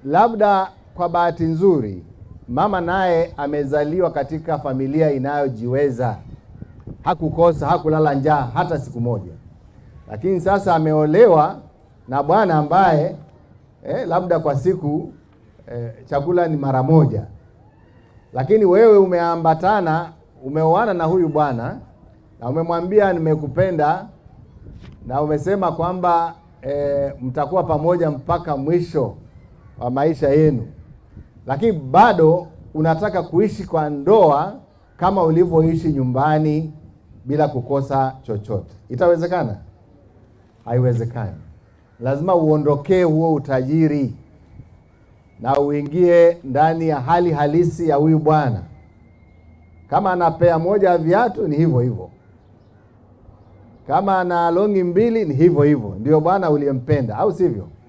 labda kwa bahati nzuri mama naye amezaliwa katika familia inayojiweza, hakukosa, hakulala njaa hata siku moja, lakini sasa ameolewa na bwana ambaye eh, labda kwa siku eh, chakula ni mara moja, lakini wewe umeambatana, umeoana na huyu bwana na umemwambia nimekupenda, na umesema kwamba eh, mtakuwa pamoja mpaka mwisho wa maisha yenu, lakini bado unataka kuishi kwa ndoa kama ulivyoishi nyumbani bila kukosa chochote. Itawezekana? Haiwezekani. Lazima uondokee huo utajiri na uingie ndani ya hali halisi ya huyu bwana. Kama ana pea moja ya viatu ni hivyo hivyo, kama ana longi mbili ni hivyo hivyo, ndio bwana uliyempenda, au sivyo?